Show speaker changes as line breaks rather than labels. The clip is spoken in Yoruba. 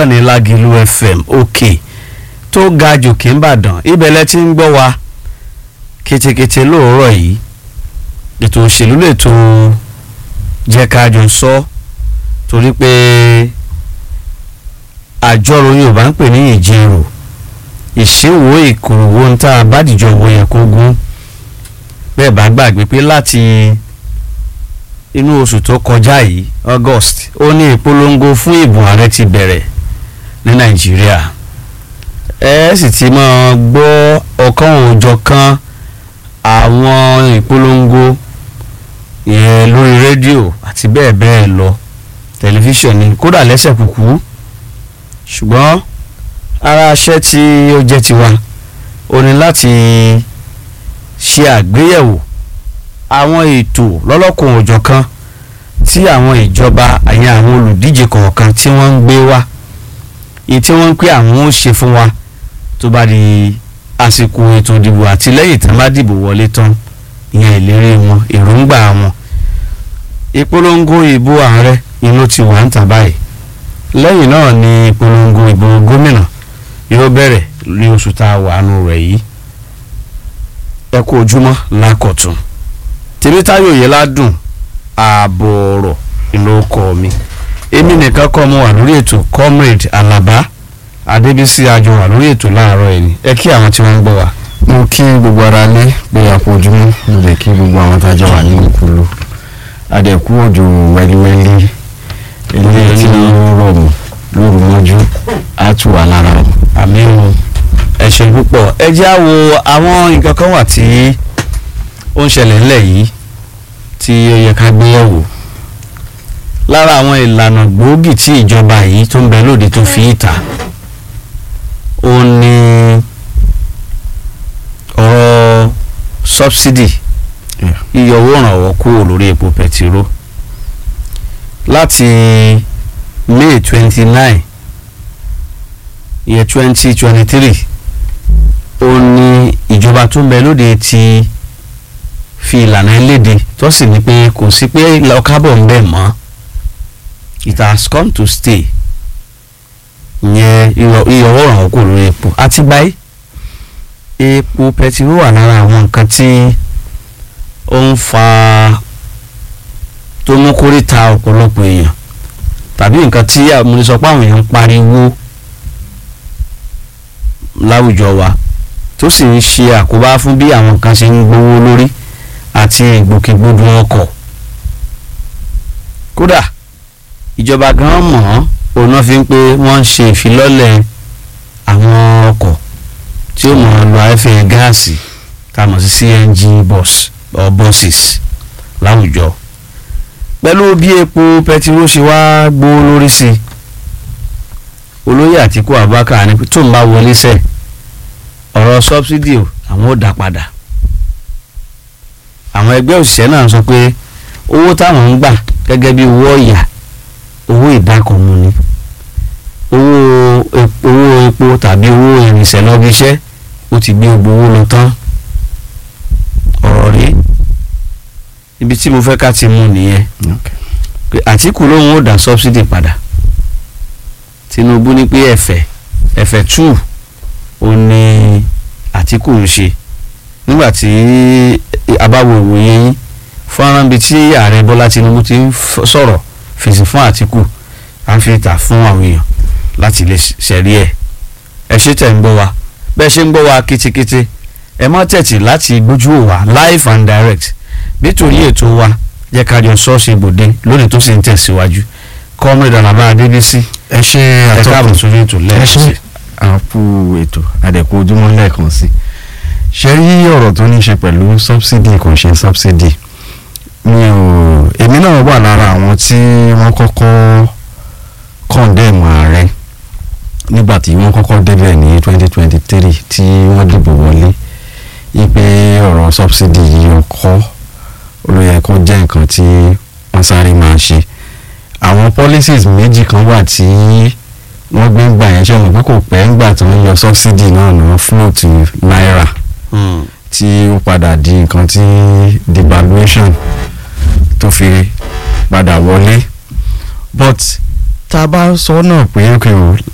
níkànnì Lágìlú FM òkè tó ga jòkè ńbàdàn ibẹ̀lẹ̀ tí ń gbọ́ wa ketekete lóòrọ̀ yìí ètò òṣèlú lètò jẹ́ ká jọ sọ torí pé àjọrò Yorùbá ń pè ní ìjẹrò ìṣèwò ìkòròwò ń tá a bá dìjọ wo yẹ kó gún bẹ́ẹ̀ bá gbàgbé pé láti inú oṣù tó kọjá yìí August ó ní ìpolongo fún ìbò ààrẹ ti bẹ̀rẹ̀ ní Nàìjíríà ẹ sì ti máa gbọ́ ọ̀kan òòjọ̀kan àwọn ìpolongo yẹn lórí rédíò àti bẹ́ẹ̀ bẹ́ẹ̀ lọ tẹlifíṣàn ni kódà lẹ́sẹ̀ kúkú ṣùgbọ́n ara aṣẹ́ tí ó jẹ́ tiwa ó ní láti ṣe àgbéyẹ̀wò àwọn ètò lọ́lọ́kùn òjọ̀kan tí àwọn ìjọba àyàn àwọn olùdíje kọ̀ọ̀kan tí wọ́n ń gbé wá èyí tí wọ́n ń pè àwọn ó ṣe fún wa tó bá di àsìkò ètò ìdìbò àti lẹ́yìn tí wọ́n bá dìbò wọlé tán ìyẹn ìlérí wọn èròǹgbà wọn ìpolongo ìbò ààrẹ inú ti wà ń tà báyìí lẹ́yìn náà ni ìpolongo ìbò gómìnà yóò bẹ̀rẹ̀ ní oṣù tá a wà nù rẹ̀ yìí ẹ kú ojúmọ́ lákọ̀tún tèmítáyò yẹn ládùn ààbò ọ̀rọ̀ ìlú ọkọ mi èmi nìkan kọ́ mo wà lórí ètò comrade alaba adébísí àjọ wà lórí ètò láàárọ̀ ẹni ẹ kí àwọn tí wọ́n ń gbọ́ wa.
mo kí gbogbo ara lé pé a kú ojúmọ́ mo lè kí gbogbo àwọn tájọ wà ní ìkúlù adẹ̀kú òjò wẹ́líwẹ́lí eléyìí tí ó rọ̀ mọ́ lóru mọ́jú á tù wá lára o.
àmì o ẹ ṣé púpọ̀ ẹ jẹ́ á wo àwọn nǹkan kan wà tí ó ń ṣẹlẹ̀ ńlẹ̀ yìí tí ó yẹ ká gbé yẹ̀wò lára àwọn ìlànà gbòógì tí ìjọba yìí tó ń bẹ lóde tó fi ìta ó ní ọ̀rọ̀ subsidy
Yeah.
yíyọ owó ìrànwọ́ kúrò lórí epo pẹtiró láti May twenty nine year twenty twenty three ó ní ìjọba tó ń bẹ lóde ti fi ìlànà eléde tó sì ní pé kò sí pé lọ́kábọ̀ ń bẹ̀ mọ́ it has come to stay ìyẹn iyọ̀ owó ìrànwọ́ kúrò lórí epo àti báyìí epo pẹtiró wà lára àwọn nǹkan tí ó ń fa tó mú kórìíta ọ̀pọ̀lọpọ̀ èèyàn tàbí nǹkan tí mo lè sọ pé àwọn èèyàn ń pariwo láwùjọ wa tó sì ń ṣe àkóbá fún bí àwọn nǹkan ṣe ń gbówó lórí àti ìgbòkègbodò ọkọ̀ kódà ìjọba gan mọ̀ ọ́n òun náà fi ń pé wọ́n ń ṣe ìfilọ́lẹ̀ àwọn ọkọ̀ tí ó mọ̀ ọ́n lo afẹ́ gáàsì tá a mọ̀ sí CNG bus or buses láwùjọ pẹ̀lú bí epo pẹtiró ṣe wá gbówó lórí sí i olóyè Àtíkù Abubakar ní tó ń bá wọlé sẹ́ ọ̀rọ̀ sọ́bsidì o àwọn ò dá padà àwọn ẹgbẹ́ òṣìṣẹ́ náà sọ pé owó táwọn ń gbà gẹ́gẹ́ bí owó ọ̀yà owó ìdákọ̀mù ni owó epo owó epo tàbí owó ìrìnsẹ̀ lọ́bi iṣẹ́ ó ti gbé gbowó lọ tán ọ̀rọ̀ rí ibi tí mo fẹ́ ká ti mú nìyẹn pé Àtíkù lóun ó dá sọ́bsidì padà Tinubu ní pé ẹ̀fẹ̀ ẹ̀fẹ̀ two ó ní Àtíkù ń ṣe nígbà tí abáwo ìwòye yín fọ́nrán bíi tí ààrẹ Bọ́lá Tinubu ti ń sọ̀rọ̀ fèsì fún Àtíkù à ń fi ìta fún àwọn èèyàn láti lè ṣẹ̀rí ẹ̀ ẹ ṣe tẹ̀ ń gbọ́ wa bẹ́ẹ̀ ṣe ń gbọ́ wa kétékété ẹ má tẹ̀tì láti gbójú wò wá live and direct nítorí ètò wa jẹ́ ká jọ ṣọ́ọ̀ṣì ibòde lónìí tó sì ń tẹ̀síwájú kọ́mírẹ́dà nàbà adébísí
ẹ ṣe
ẹ káàbọ̀
àtọkùn
sórí ètò
ẹ
lẹ́ẹ̀kan sí
ṣe àpò ètò àdẹ̀kù ojúmọ́ lẹ́ẹ̀kan sí ṣe rí ọ̀rọ̀ tó ní ṣe pẹ̀lú subsidy kò ṣe subsidy mi ò èmi náà wà lára àwọn tí wọ́n kọ́kọ́ condemn ààrẹ nígbà tí wọ́n kọ́kọ́ débẹ̀ ní twenty twenty three tí wọ́n dìbò wọlé ipe ọ̀rọ̀ subsidy yìí ó kọ́ ló yẹ kó jẹ́ nǹkan tí wọ́n sáré máa ṣe àwọn policies méjì kan wà tí wọ́n gbé ń gbà yẹn ṣe wọ́n pé kò pẹ́ ńgbà tí wọ́n yọ subsidy náà ní float náírà tí ó padà di nǹkan tí devaluation tó fi padà wọlé but tá a bá sọ náà pé okay o